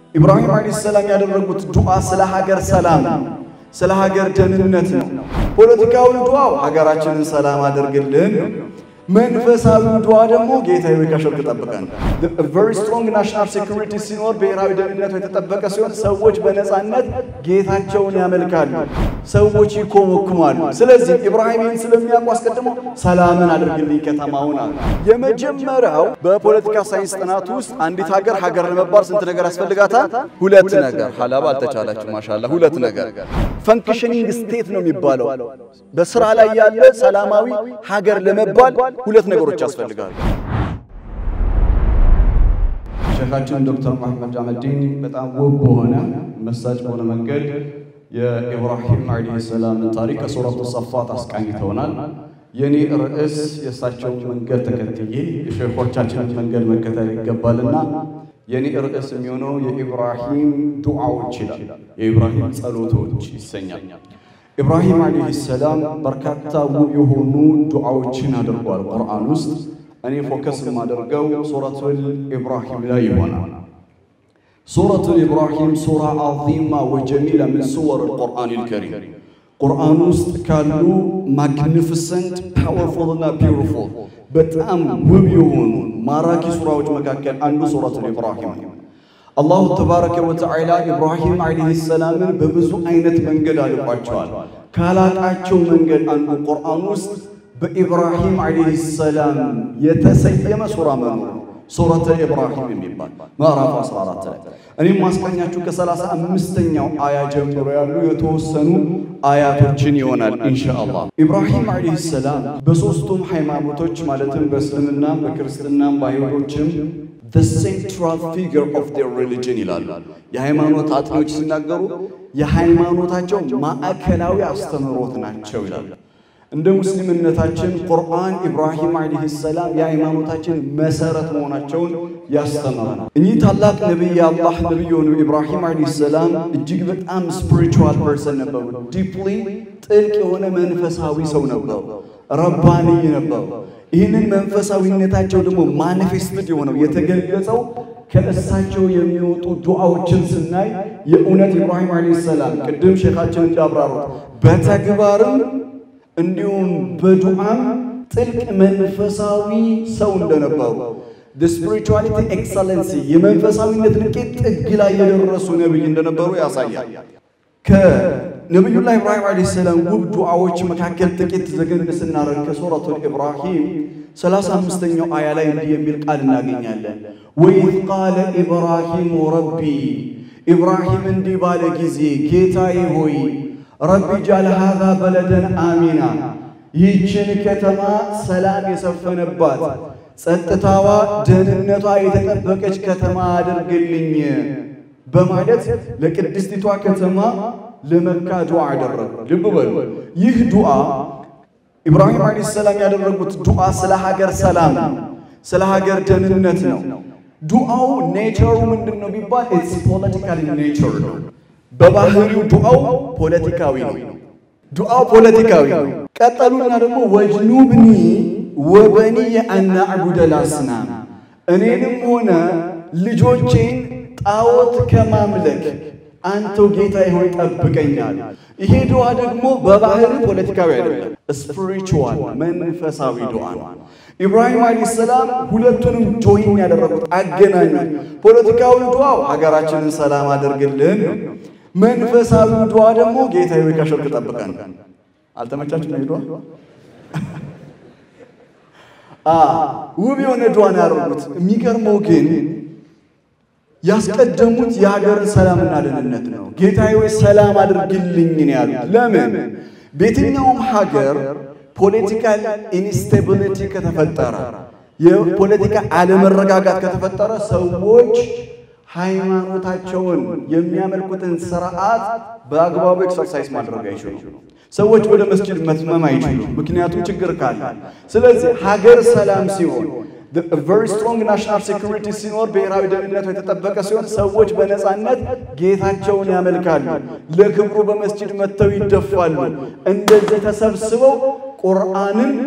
ኢብራሂም ዓለይሂ ሰላም ያደረጉት ዱዓ ስለ ሀገር ሰላም ስለ ሀገር ደህንነት ነው። ፖለቲካዊ ዱዓው ሀገራችንን ሰላም አድርግልን ነው። መንፈሳዊ ዱዓ ደግሞ ጌታ ሆይ ከሽርክ ጠብቀን። very strong national security ሲኖር ብሔራዊ ደህንነቱ የተጠበቀ ሲሆን ሰዎች በነፃነት ጌታቸውን ያመልካሉ፣ ሰዎች ይኮመኩማሉ። ስለዚህ ኢብራሂም ይህን ስለሚያውቁ አስቀድሞ ሰላምን አድርግልኝ ከተማውን አሉ። የመጀመሪያው በፖለቲካ ሳይንስ ጥናት ውስጥ አንዲት ሀገር ሀገር ለመባል ስንት ነገር ያስፈልጋታል? ሁለት ነገር። ሀላባ አልተቻላችሁ ማሻላ። ሁለት ነገር ፈንክሽኒንግ ስቴት ነው የሚባለው። በስራ ላይ ያለ ሰላማዊ ሀገር ለመባል ሁለት ነገሮች ያስፈልጋሉ። ሼኻችን ዶክተር መሐመድ አህመዲን በጣም ውብ በሆነ መሳጭ በሆነ መንገድ የኢብራሂም ዓለይሂ ሰላምን ታሪክ ከሱረቱ ሰፋት አስቃኝተውናል። የኔ ርዕስ የእሳቸውን መንገድ ተከትዬ የሼኾቻችንን መንገድ መከተል ይገባልና የኔ ርዕስ የሚሆነው የኢብራሂም ዱዓዎች ይላል። የኢብራሂም ጸሎቶች ይሰኛል። ኢብራሂም ዓለይሂ ሰላም በርካታ ውብ የሆኑ ዱዓዎችን አድርጓል ቁርአን ውስጥ። እኔ ፎከስ የማደርገው ሱረቱል ኢብራሂም ላይ ይሆናል። ሱረቱል ኢብራሂም ሱራ ዐዚማ ወጀሚላ ምን ሱወር አልቁርአን አልከሪም ቁርአን ውስጥ ካሉ ማግኒፊሰንት ፓወርፉል እና ቢውቲፉል በጣም ውብ የሆኑ ማራኪ ሱራዎች መካከል አንዱ ሱረቱል ኢብራሂም ነው። አላሁ ተባረከ ወተዓላ ኢብራሂም ዓለይሂ ሰላምን በብዙ አይነት መንገድ አልቋቸዋል። ካላቃቸው መንገድ አንዱ ቁርአን ውስጥ በኢብራሂም ዓለይሂ ሰላም የተሰየመ ሱራ መኖር ነው። ሱረተ ኢብራሂም የሚባል ምዕራፍ 14 ላይ እኔም ማስቀኛችሁ ከሰላሳ አምስተኛው አያ ጀምሮ ያሉ የተወሰኑ አያቶችን ይሆናል ኢንሻአላህ። ኢብራሂም ዓለይሂ ሰላም በሦስቱም ሃይማኖቶች ማለትም በእስልምናም በክርስትናም በአይሁዶችም the central figure of their religion ይላሉ። የሃይማኖት አጥኞች ሲናገሩ የሃይማኖታቸው ማዕከላዊ አስተምህሮት ናቸው ይላሉ። እንደ ሙስሊምነታችን ቁርአን ኢብራሂም ዓለይሂ ሰላም የሃይማኖታችን መሰረት መሆናቸውን ያስተምረናል። እኚህ ታላቅ ነቢይ የአላህ ነቢይ የሆኑ ኢብራሂም ዓለይሂ ሰላም እጅግ በጣም ስፒሪቹዋል ፐርሰን ነበሩ። ዲፕሊ ጥልቅ የሆነ መንፈሳዊ ሰው ነበሩ። ረባንይ ነበሩ። ይህንን መንፈሳዊነታቸው ደግሞ ማኒፌስትድ የሆነው የተገለጸው ከእሳቸው የሚወጡ ዱዓዎችን ስናይ የእውነት ኢብራሂም ዓለይሂ ሰላም ቅድም ሼኻችን እንዳብራሩት በተግባርም እንዲሁም በዱዓም ጥልቅ መንፈሳዊ ሰው እንደነበሩ ስፒሪቹዋሊቲ ኤክሰለንሲ የመንፈሳዊነት ልቄት ጥግ ላይ የደረሱ ነቢይ እንደነበሩ ያሳያል። ከነቢዩላህ ኢብራሂም ዓለይሂ ሰላም ውብ ዱዓዎች መካከል ጥቂት ዘገን ስናደርግ ከሱረቱል ኢብራሂም ሰላሳ አምስተኛው አያ ላይ እንዲህ የሚል ቃል እናገኛለን። ወኢዝ ቃለ ኢብራሂሙ ረቢ ኢብራሂም እንዲህ ባለ ጊዜ ጌታዬ ሆይ ረቢ ጃል ሃዛ በለደን አሚና ይህችን ከተማ ሰላም የሰፈነባት ጸጥታዋ፣ ደህንነቷ የተጠበቀች ከተማ አድርግልኝ በማለት ለቅድስቲቷ ከተማ ለመካ ዱዓ አደረጉ። ልብ በሉ። ይህ ዱዓ ኢብራሂም ዓለይሂ ሰላም ያደረጉት ዱዓ ስለ ሀገር ሰላም ነው፣ ስለ ሀገር ደህንነት ነው። ዱዓው ኔቸሩ ምንድን ነው ቢባል ኢትስ ፖለቲካል ኔቸር ነው። በባህሪው ዱዓው ፖለቲካዊ ነው። ዱዓው ፖለቲካዊ ነው። ቀጠሉና ደግሞ ወጅኑብኒ ወበኒየ አን ነዕቡደል አስናም እኔንም ሆነ ልጆቼን ጣዖት ከማምለክ አንተው ጌታዬ ሆይ ጠብቀኛል። ይሄ ዱዓ ደግሞ በባህሪ ፖለቲካዊ አይደለም፣ ስፒሪቹዋል መንፈሳዊ ዱዓ ነው። ኢብራሂም ዓለይሂ ሰላም ሁለቱንም ጆይን ያደረጉት አገናኙት። ፖለቲካዊ ዱዓው ሀገራችንን ሰላም አድርግልን ነው። መንፈሳዊ ዱዓ ደግሞ ጌታዬ ሆይ ከሽርክ ጠብቀን። አልተመቻችም? ይሄ ዱዓ ውብ የሆነ ዱዓ ነው ያደረጉት። የሚገርመው ግን ያስቀደሙት የሀገርን ሰላምና ደህንነት ነው። ጌታዬ ሆይ ሰላም አድርግልኝ ነው ያሉት። ለምን? በየትኛውም ሀገር ፖለቲካል ኢንስቴቢሊቲ ከተፈጠረ፣ የፖለቲካ አለመረጋጋት ከተፈጠረ ሰዎች ሃይማኖታቸውን የሚያመልኩትን ስርዓት በአግባቡ ኤክሰርሳይዝ ማድረግ አይችሉም። ሰዎች ወደ መስጂድ መትመም አይችሉም፣ ምክንያቱም ችግር ካለ። ስለዚህ ሀገር ሰላም ሲሆን ቨሪ ስትሮንግ ናሽናል ሴኩሪቲ ሲኖር ብሔራዊ ደህንነቱ የተጠበቀ ሲሆን ሰዎች በነፃነት ጌታቸውን ያመልካሉ። ለክብሩ በመስጂድ መጥተው ይደፋሉ። እንደዚህ ተሰብስበው ቁርአንን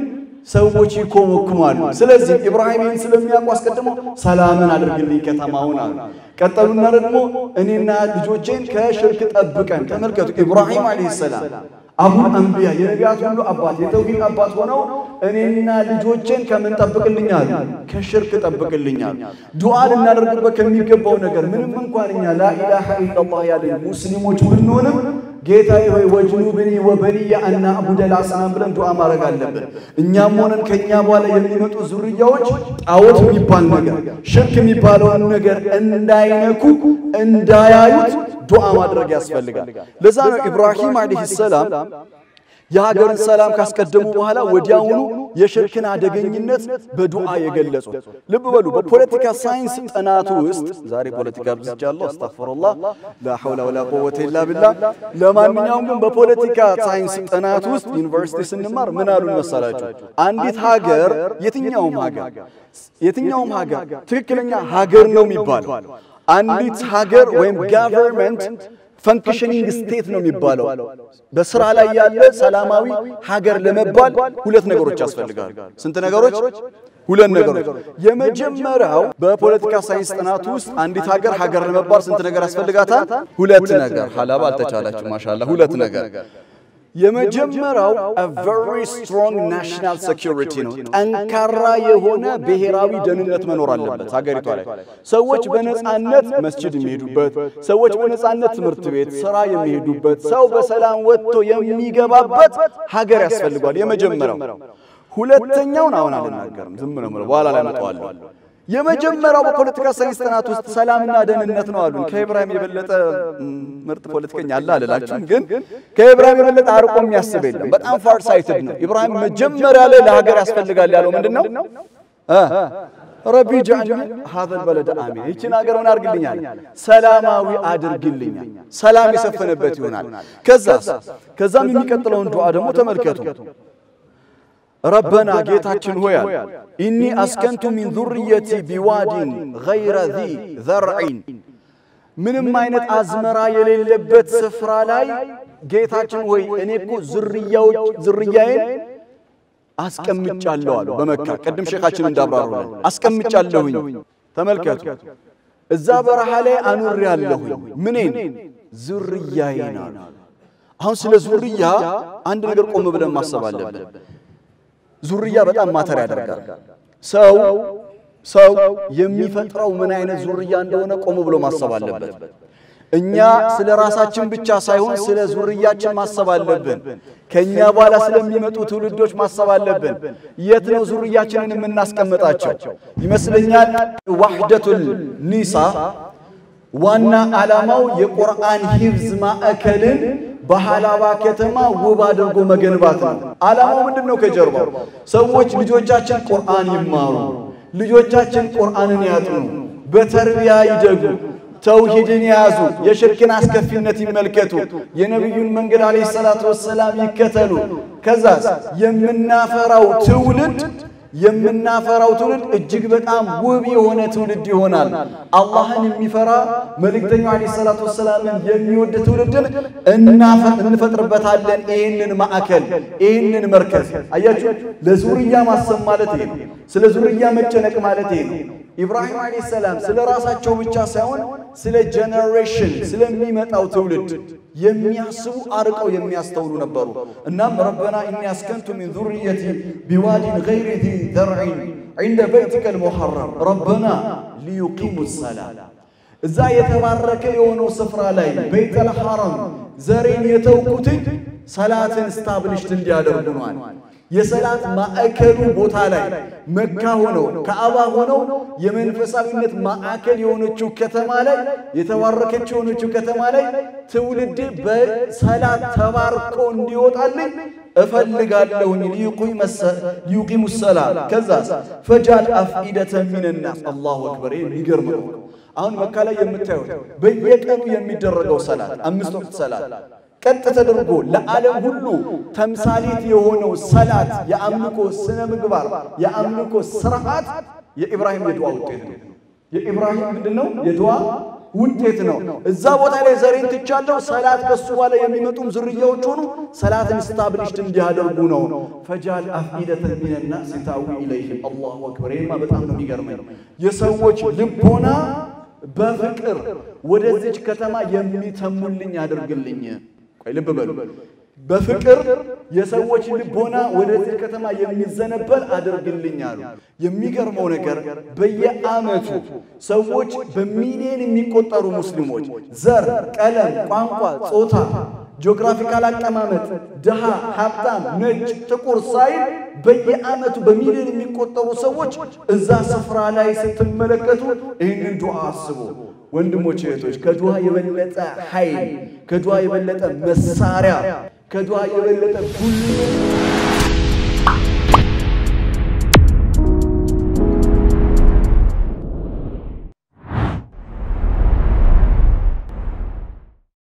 ሰዎች ይኮመኩማሉ። ስለዚህ ኢብራሂምን ስለሚያውቁ አስቀድመው ሰላምን አድርግልኝ ከተማውን አሉ። ቀጠሉና ደግሞ እኔና ልጆቼን ከሽርክ ጠብቀን። ተመልከቱ ኢብራሂም ዓለይሂ ሰላም አቡል አንቢያ የነቢያት ሁሉ አባት የተውሂድ አባት ሆነው እኔና ልጆቼን ከምን ጠብቅልኛል? ከሽርክ ጠብቅልኛል። ዱዓ ልናደርግበት ከሚገባው ነገር ምንም እንኳን እኛ ላኢላሃ ኢላላህ ያለን ሙስሊሞች ብንሆንም ጌታዬ ሆይ ወጅኑብኒ ወበኒየ አና አቡደል አስናም ብለን ዱዓ ማድረግ አለብን። እኛም ሆነን ከእኛ በኋላ የሚመጡ ዙርያዎች ጣዖት የሚባል ነገር ሽርክ የሚባለውን ነገር እንዳይነኩ እንዳያዩት ዱዓ ማድረግ ያስፈልጋል። ለዛ ነው ኢብራሂም ዓለይሂ ሰላም የሀገርን ሰላም ካስቀደሙ በኋላ ወዲያውኑ የሽርክን አደገኝነት በዱዓ የገለጹት። ልብ በሉ በፖለቲካ ሳይንስ ጥናቱ ውስጥ ዛሬ ፖለቲካ ብዝቻለሁ፣ አስተግፊሩላህ ላ ሐውላ ወላ ቁወተ ኢላ ቢላህ። ለማንኛውም ግን በፖለቲካ ሳይንስ ጥናት ውስጥ ዩኒቨርሲቲ ስንማር ምን አሉን መሰላችሁ? አንዲት ሀገር የትኛውም ሀገር የትኛውም ሀገር ትክክለኛ ሀገር ነው የሚባለው አንዲት ሀገር ወይም ጋቨርንመንት ፈንክሽኒንግ ስቴት ነው የሚባለው። በስራ ላይ ያለ ሰላማዊ ሀገር ለመባል ሁለት ነገሮች ያስፈልጋሉ። ስንት ነገሮች? ሁለት ነገሮች። የመጀመሪያው በፖለቲካ ሳይንስ ጥናት ውስጥ አንዲት ሀገር ሀገር ለመባል ስንት ነገር ያስፈልጋታል? ሁለት ነገር። ሀላባ አልተቻላችሁ ማሻላ። ሁለት ነገር የመጀመሪያው a very strong national security ነው። ጠንካራ የሆነ ብሔራዊ ደህንነት መኖር አለበት ሀገሪቷ ላይ። ሰዎች በነጻነት መስጂድ የሚሄዱበት፣ ሰዎች በነጻነት ትምህርት ቤት፣ ስራ የሚሄዱበት፣ ሰው በሰላም ወጥቶ የሚገባበት ሀገር ያስፈልጓል። የመጀመሪያው። ሁለተኛውን አሁን አልናገርም፣ ዝም ነው የምለው፣ በኋላ ላይ መጣዋለሁ። የመጀመሪያው በፖለቲካ ሳይንስ ጥናት ውስጥ ሰላምና ደህንነት ነው አሉን። ከኢብራሂም የበለጠ ምርጥ ፖለቲከኛ አለ አልላችሁም፣ ግን ከኢብራሂም የበለጠ አርቆ የሚያስብ የለም። በጣም ፋር ሳይትድ ነው ኢብራሂም። መጀመሪያ ላይ ለሀገር ያስፈልጋል ያለው ምንድን ነው? ረቢ ጃዕልኒ ሀዘል በለደ አሚን፣ ይችን ሀገር ምን አድርግልኛል? ሰላማዊ አድርግልኛል። ሰላም የሰፈነበት ይሆናል። ከዛስ ከዛም የሚቀጥለውን ዱዓ ደግሞ ተመልከቱ። ረበና ጌታችን ሆያል ኢኒ አስከንቱ ሚን ዙርየቲ ቢዋዲን ገይረ ዚ ዘርዒን ምንም አይነት አዝመራ የሌለበት ስፍራ ላይ ጌታችን ሆይ እኔ እኮ ዝርያዎች ዝርያዬን አስቀምጫለሁ አሉ። በመካ ቅድም ሼኻችን እንዳብራሩልን አስቀምጫለሁኝ። ተመልከቱ እዛ በረሃ ላይ አኑሬያለሁኝ። ምኔን ዝርያዬን አሉ። አሁን ስለ ዙርያ አንድ ነገር ቆም ብለን ማሰብ አለብን። ዙርያ በጣም ማተር ያደርጋል። ሰው ሰው የሚፈጥረው ምን አይነት ዙርያ እንደሆነ ቆም ብሎ ማሰብ አለበት። እኛ ስለ ራሳችን ብቻ ሳይሆን ስለ ዙርያችን ማሰብ አለብን። ከእኛ በኋላ ስለሚመጡ ትውልዶች ማሰብ አለብን። የት ነው ዙርያችንን የምናስቀምጣቸው? ይመስለኛል ዋሕደቱል ኒሳ ዋና ዓላማው የቁርአን ሂፍዝ ማዕከልን በሃላባ ከተማ ውብ አድርጎ መገንባት ነው። ዓላማው ምንድን ነው? ከጀርባው ሰዎች ልጆቻችን ቁርአን ይማሩ፣ ልጆቻችን ቁርአንን ያጥኑ፣ በተርቢያ ይደጉ፣ ተውሂድን የያዙ፣ የሽርክን አስከፊነት ይመልከቱ፣ የነቢዩን መንገድ ዓለይሂ ሰላቱ ወሰላም ይከተሉ። ከዛስ የምናፈራው ትውልድ የምናፈራው ትውልድ እጅግ በጣም ውብ የሆነ ትውልድ ይሆናል። አላህን የሚፈራ መልእክተኛው ዓለይሂ ሰላቱ ወሰላምን የሚወድ ትውልድን እንፈጥርበታለን። ይህንን ማዕከል ይህንን መርከዝ አያችሁ፣ ለዙርያ ማሰብ ማለት ይሄ ነው። ስለ ዙርያ መጨነቅ ማለት ይሄ ነው። ኢብራሂም ዓለይሂ ሰላም ስለ ራሳቸው ብቻ ሳይሆን ስለ ጀነሬሽን ስለሚመጣው ትውልድ የሚያስቡ አርቀው የሚያስተውሉ ነበሩ። እናም ረበና ኢኒ አስከንቱ ሚን ዙርየቲ ቢዋዲን ገይሪ ዚ ዘርዒን ዒንደ በይቲከል ሙሐረም ረበና ሊዩቂሙ ሰላም እዛ የተባረከ የሆነው ስፍራ ላይ በይተል ሐረም ዘሬን የተውኩትን ሰላትን ስታብሊሽት እንዲያደርጉ ነዋል። የሰላት ማዕከሉ ቦታ ላይ መካ ሆነው ከአባ ሆነው የመንፈሳዊነት ማዕከል የሆነችው ከተማ ላይ የተባረከች የሆነችው ከተማ ላይ ትውልድ በሰላት ተባርኮ እንዲወጣልኝ እፈልጋለሁኝ። ሊዩቂሙ ሰላት ከዛስ ፈጃል አፍኢደተ ሚንናስ አላሁ አክበር። የሚገርም ነው። አሁን መካ ላይ የምታዩት በየቀኑ የሚደረገው ሰላት አምስት ወቅት ሰላት ቀጥ ተደርጎ ለዓለም ሁሉ ተምሳሌት የሆነው ሰላት የአምልኮ ስነ ምግባር የአምልኮ ስርዓት የኢብራሂም የድዋ ውጤት ነው። የኢብራሂም ምንድን ነው? የድዋ ውጤት ነው። እዛ ቦታ ላይ ዘሬን ትቻለሁ፣ ሰላት ከሱ በኋላ የሚመጡም ዝርያዎች ሆኑ ሰላትን ስታብሊሽድ እንዲያደርጉ ነው። ፈጃል አፍኢደተን ሚነናስ ታዊ ኢለይህም አላሁ አክበር። ይህማ በጣም ነው የሚገርመኝ። የሰዎች ልቦና በፍቅር ወደዚች ከተማ የሚተሙልኝ አድርግልኝ። ቆይ ልብ በሉ በፍቅር የሰዎች ልቦና ወደዚህ ከተማ የሚዘነበል አድርግልኝ አሉ። የሚገርመው ነገር በየዓመቱ ሰዎች በሚሊዮን የሚቆጠሩ ሙስሊሞች ዘር፣ ቀለም፣ ቋንቋ፣ ጾታ፣ ጂኦግራፊካል አቀማመጥ፣ ድሃ፣ ሀብታም፣ ነጭ፣ ጥቁር ሳይል በየዓመቱ በሚሊዮን የሚቆጠሩ ሰዎች እዛ ስፍራ ላይ ስትመለከቱ ይህንን ዱዓ አስቡ። ወንድሞች እህቶች፣ ከዱዓ የበለጠ ኃይል፣ ከዱዓ የበለጠ መሳሪያ፣ ከዱዓ የበለጠ ጉልበት